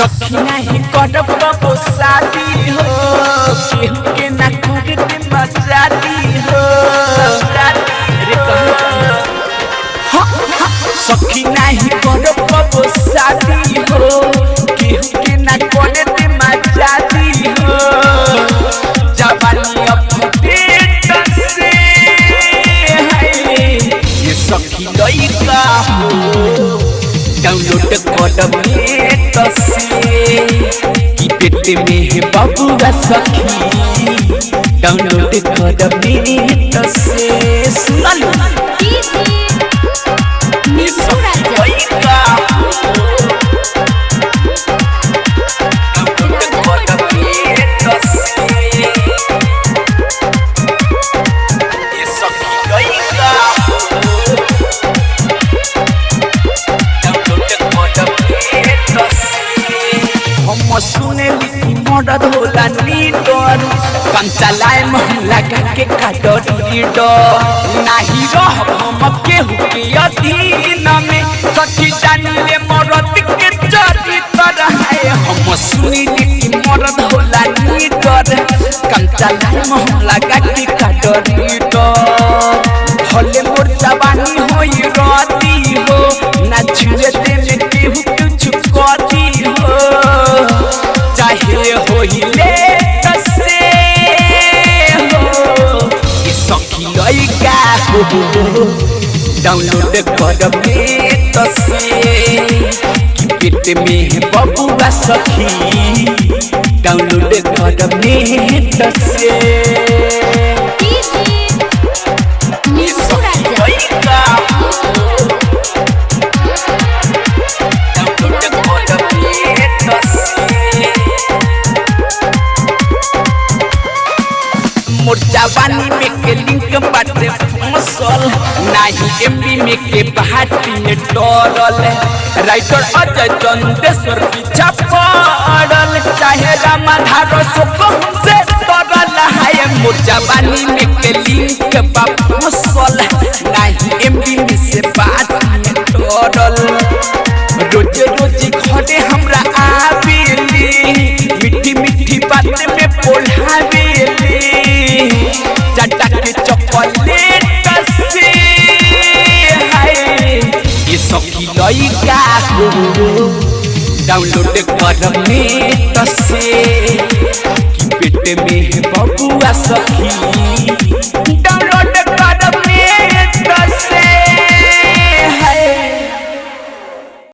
सखी नहीं करब कबो शादी हो केहू के ना करे के मजादी हो रे कहू हाँ, हाँ, सखी नहीं करब कबो शादी हो केहू के ना करे के मजादी हो जवानी अपडेट से है ये सखी लइका हो डाउनलोड करब नेट से कि पेट में है बबुआ सखी डाउनलोड करब नेट से सुनल ये सखी लइका हो डाउनलोड करब नेट से ये सखी लइका हो हम सुने लिखी मदद होला लीडर कंचा लाए मोहल्ला के काटो लीडर नाही रह हम केहू के अधीन में सखी जानी ले मरद के चरित्र है हम सुने लिखी मदद होला लीडर कंचा लाए मोहल्ला के काटो लीडर भले मोर जवानी होई राती हो ना छुए दे में केहू कुछ करी हो चाहे होई ले तसे हो ये सखी लइका हो डाउनलोड करब नेट से कि पेट में है बबुआ सखी डाउनलोड करब नेट से ये सखी लइका हो डाउनलोड करब नेट से मोर जवानी में के लिंक बाटे मसल नाही एमबी में के बहाटी में डरल राइटर अजय चंदेश्वर पीछा पड़ल चाहे रामाधार सुख से तरल है मोर जवानी में के लिंक बा मसल नाही एमबी में से बाटी में डरल रोज रोज घरे हमरा आवेली मीठी मीठी बात में पोढ़ावेली चटा के चॉकलेट से हाय ये सखी लइका हो डाउनलोड करब नेट से कि पेट में है बबुआ सखी